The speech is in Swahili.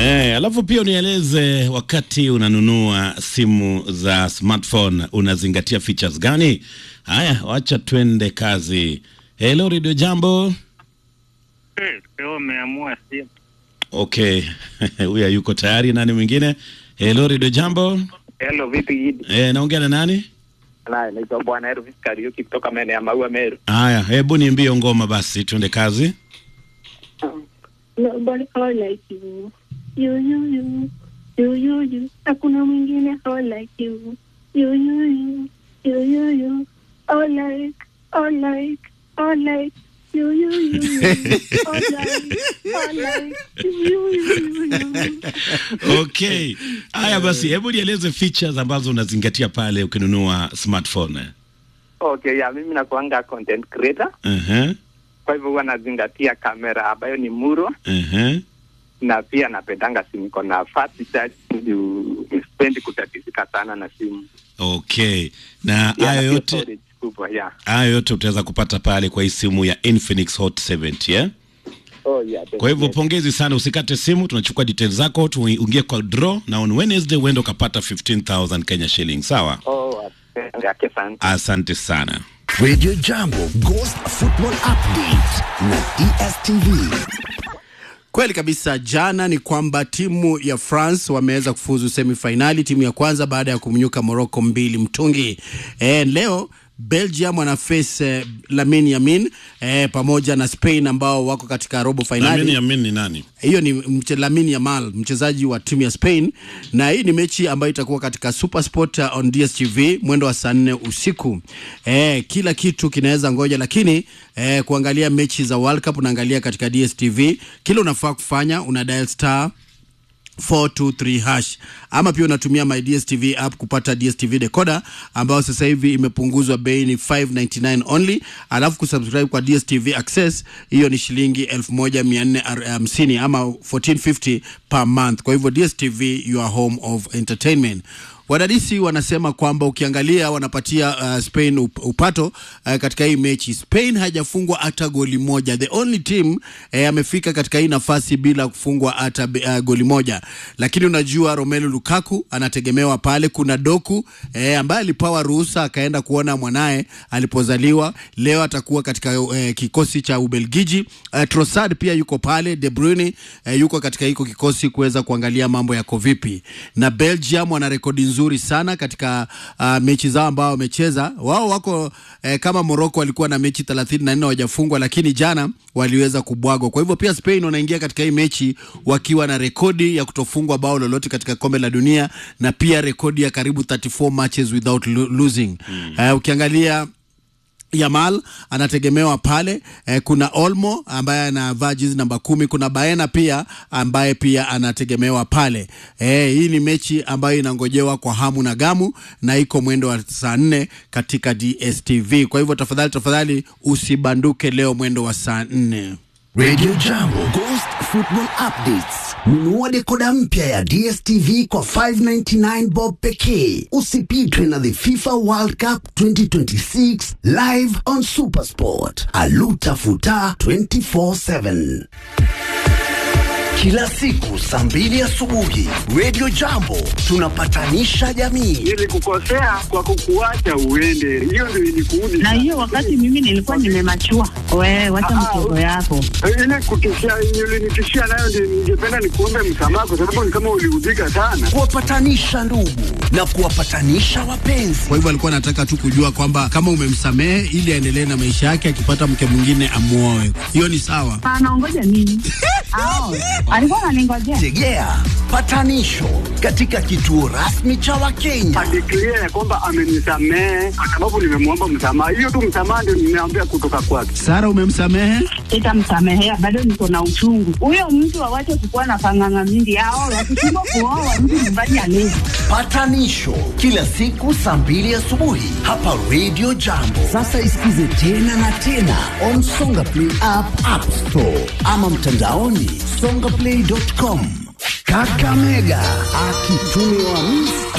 Eh, alafu pia unieleze wakati unanunua simu za smartphone unazingatia features gani? Haya, wacha twende kazi. Hello Radio Jambo. Leo umeamua simu. Okay. Huyu yuko tayari nani mwingine? Hello Radio Jambo. Hello, vipi Gidi? Eh, naongea na nani? Na naitwa Bwana Elvis Kariuki kutoka maeneo ya Maua Meru. Haya, hebu niambie ngoma basi twende kazi. Nobody all like you. You, you, you. You, you, you. Hakuna mwingine all like you. You, you, you. You, you, you. All like, all like, all like. You, you, you, you. All like, all like. You, you, you, you. Okay. Haya basi, hebu nieleze features ambazo unazingatia pale ukinunua smartphone. Okay, ya mimi nakuanga content creator. Uh-huh. Kwa hivyo huwa nazingatia kamera ambayo ni muro Uh-huh. na pia napendanga simu iko na fast charge juu sipendi kutatizika sana na simu. Okay. Na Yeah, na hayo pia yote storage kubwa, yeah. hayo yote utaweza kupata pale kwa hii simu ya Infinix Hot 70 yeah? Oh, yeah, Kwa hivyo definitely. pongezi sana, usikate simu, tunachukua details zako tuingie kwa draw na on Wednesday uende ukapata 15000 Kenya shilling. Sawa, Oh, asante, yake sana. asante sana. Radio Jambo Ghost Football Update na DSTV. Kweli kabisa. Jana ni kwamba timu ya France wameweza kufuzu semifainali, timu ya kwanza baada ya kumnyuka Morocco mbili mtungi. E, leo Belgium wana face eh, Lamine Yamin eh, pamoja na Spain ambao wako katika robo Lamine fainali. Yamin ni nani? Hiyo ni mche, Lamine Yamal mchezaji wa timu ya Spain, na hii ni mechi ambayo itakuwa katika Supersport uh, on DStv mwendo wa saa nne usiku. Eh, kila kitu kinaweza ngoja, lakini eh, kuangalia mechi za World Cup unaangalia katika DStv. Kile unafaa kufanya una dial star 423 hash ama pia unatumia my DStv app kupata DStv decoder ambayo sasa hivi imepunguzwa bei ni 599 only, alafu kusubscribe kwa DStv access hiyo ni shilingi 1450 ama 1450 per month. Kwa hivyo DStv your home of entertainment. Wadadisi wanasema kwamba ukiangalia wanapatia uh, Spain up, upato uh, katika hii mechi. Spain hajafungwa hata goli moja, the only team eh, amefika katika hii nafasi bila kufungwa hata uh, goli moja, lakini unajua Romelu Lukaku anategemewa pale. Kuna Doku eh, ambaye alipawa ruhusa akaenda kuona mwanaye alipozaliwa. Leo atakuwa katika eh, kikosi cha Ubelgiji. Eh, Trossard pia yuko pale, De Bruyne eh, yuko katika hiko kikosi kuweza kuangalia mambo yako vipi, na Belgium wana rekodi nzuri sana katika uh, mechi zao ambao wamecheza. Wao wako eh, kama Morocco walikuwa na mechi 34 hawajafungwa, lakini jana waliweza kubwagwa. Kwa hivyo pia Spain wanaingia katika hii mechi wakiwa na rekodi ya kutofungwa bao lolote katika kombe la dunia na pia rekodi ya karibu 34 matches without lo losing. Eh, ukiangalia Yamal anategemewa pale eh, kuna Olmo ambaye anavaa jezi namba kumi. Kuna Baena pia ambaye pia anategemewa pale eh, hii ni mechi ambayo inangojewa kwa hamu na gamu na iko mwendo wa saa nne katika DStv. Kwa hivyo tafadhali tafadhali usibanduke leo mwendo wa saa nne. Radio Jambo Ghost Football Updates. Nunua dekoda mpya ya DStv kwa 599 bob pekee. Usipitwe na the FIFA World Cup 2026 live on Supersport. Aluta futa 24/7. Kila siku saa mbili asubuhi Radio Jambo tunapatanisha jamii. Nilikukosea kwa kukuacha uende, hiyo ndio ilikuudi. na hiyo wakati mimi nilikuwa nimemachua. Wewe wacha Ah, ah, mchezo yako. ile kutishia ulinitishia nayo, ndio ningependa nikuombe msamaha, kwa sababu ni kama uliudhika sana. Kuwapatanisha ndugu na kuwapatanisha wapenzi. Kwa hivyo alikuwa anataka tu kujua kwamba kama umemsamehe ili aendelee na maisha yake, akipata mke mwingine amuoe. Hiyo ni sawa. Anaongoja nini? Ao, alikuwa ananingojea. Tegea patanisho katika kituo rasmi cha Wakenya. Adeklia ya kwamba amenisamehe kwa sababu nimemwomba msamaha. Hiyo tu msamaha ndio nimeambia kutoka kwake. Sara, umemsamehe? Sitamsamehea, bado niko na uchungu. Huyo mtu awache kukuwa na panganga mingi. Ao, wakishindwa kuoa mtu nyumbani alezi. Patanisho kila siku saa mbili asubuhi hapa Radio Jambo. Sasa isikize tena na tena on Songa Play app, App Store ama mtandaoni songaplay.com. Kakamega akitumiwa misi